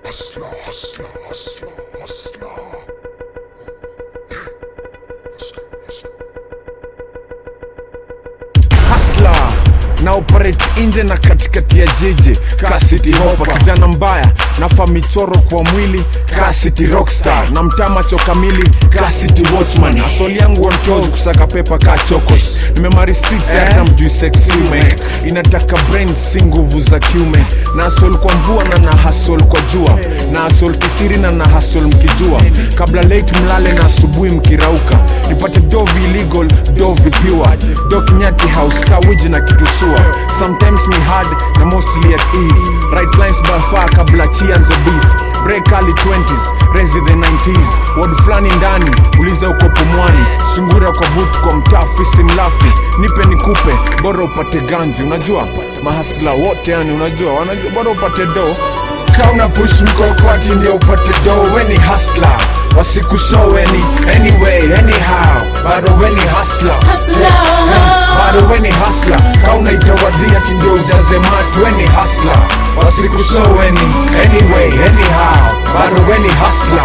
Hustler, hustler, hustler, hustler. hasla na operate nje na katikati ya jiji ka city hopa kijana mbaya nafa michoro kwa mwili ka city rockstar na mtaa macho kamili ka city watchman asoli yangu on toes kusaka pepa ka chokos nimemari streets hata mjui sexy make inataka brain si nguvu za kiume na asol kwa mvua na na hasol kwa jua na asol kisiri na na hasol mkijua kabla late mlale na asubuhi mkirauka nipate dovi illegal dovi pure do kinyati house kawiji na kitusua sometimes ni hard na mostly at ease right lines by far kabla chianze beef break early 20s rezi the 90s word fulani ndani uliza uko pumwani sungura kwa boot kwa mtaa fisi mlafi nipe nikupe bora upate ganzi unajua mahasla wote yani unajua wanajua bora upate do kauna push mkokoti ndio upate do weni hasla wasikushoweni anyway anyhow bado weni hasla bado weni hasla kauna itawadhia ti ndio ujaze matu weni hasla wasikushoweni anyway anyhow bado weni hasla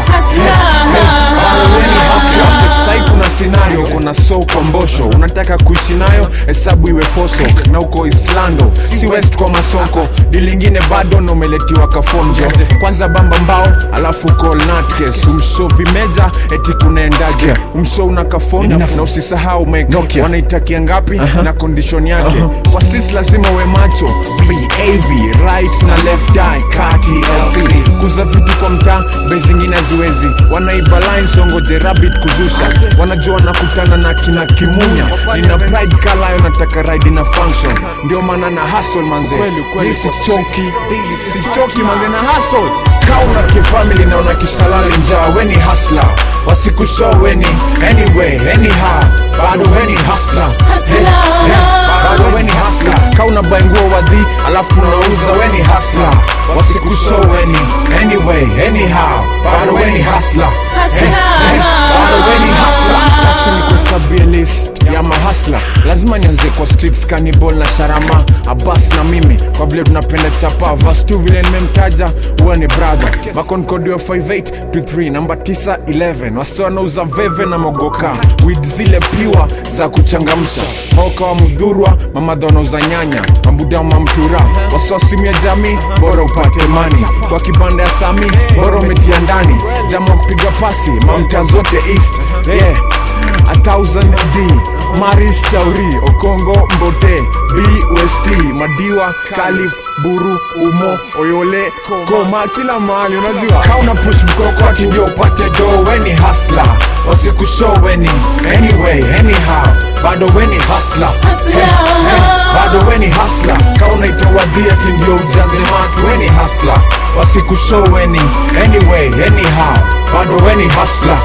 bado weni hasla sai kuna scenario kuna so kwa mbosho unataka kuishi nayo hesabu iwe foso na uko islando si west kwa masoko dilingine bado na umeletiwa kafonjo kwanza bamba mbao alafu kolnatkes umsho vimeja eti kunaendaje umsho una kafondo na usisahau meke wanaitakia ngapi na condition yake kwa streets lazima uwe macho vav right na left eye kati lc kuza vitu kwa mtaa bei zingine ziwezi wanaiba lines wangoje rabbit kuzusha wanajua nakutana na kina kimunya nina pride kalayo nataka ride na function ndio maana na hustle manze Hii sichoki sichoki manze na hustle kauna kifamily na una kisalali njaa weni hasla wasikushow weni anyway anyhow bado weni hasla bado weni hasla kauna bainguo wadhi alafu unauza weni hasla wasikushow weni anyway anyhow bado weni hasla bado weni hasla acha nikuhesabie list ya mahasla lazima nianze kwa streets cannibal na sharama abas na mimi kwa vile tunapenda chapa vas tu vile nimemtaja huwa ni brother makonkodi wa 58 to 3 namba 9 11 wasi wanauza veve na mogoka wid zile piwa za kuchangamsha maoka wa mdhurwa mamadha wanauza nyanya mabuda wa mamtura wasiwasimu ya jamii bora upate mani kwa kibanda ya sami bora umetia ndani jama wa kupiga pasi mamta zote east yeah. A thousand D Maris Shauri Okongo Mbote BUST Madiwa Kalif Buru Umo Oyole Koma kila mahali unajua kauna push mkoko ati ndio upate do weni hasla wasikushow weni anyway anyhow bado weni hasla bado weni hasla kauna itowadhia ati ndio ujaze matu weni hasla wasikushow weni anyway anyhow bado weni hasla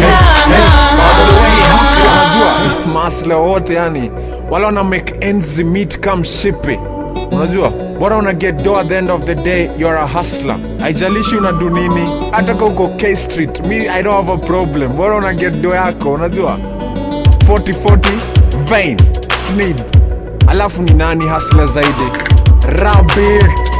bado weni hasla unajua masla wote yani wala wana make ends meet come shippy unajua bora una get do at the end of the day you're a hustler haijalishi unadu nini hata ka uko k street mi i don't have a problem bora una get do yako unajua 4040 vain snid alafu ni nani hasla zaidi rabit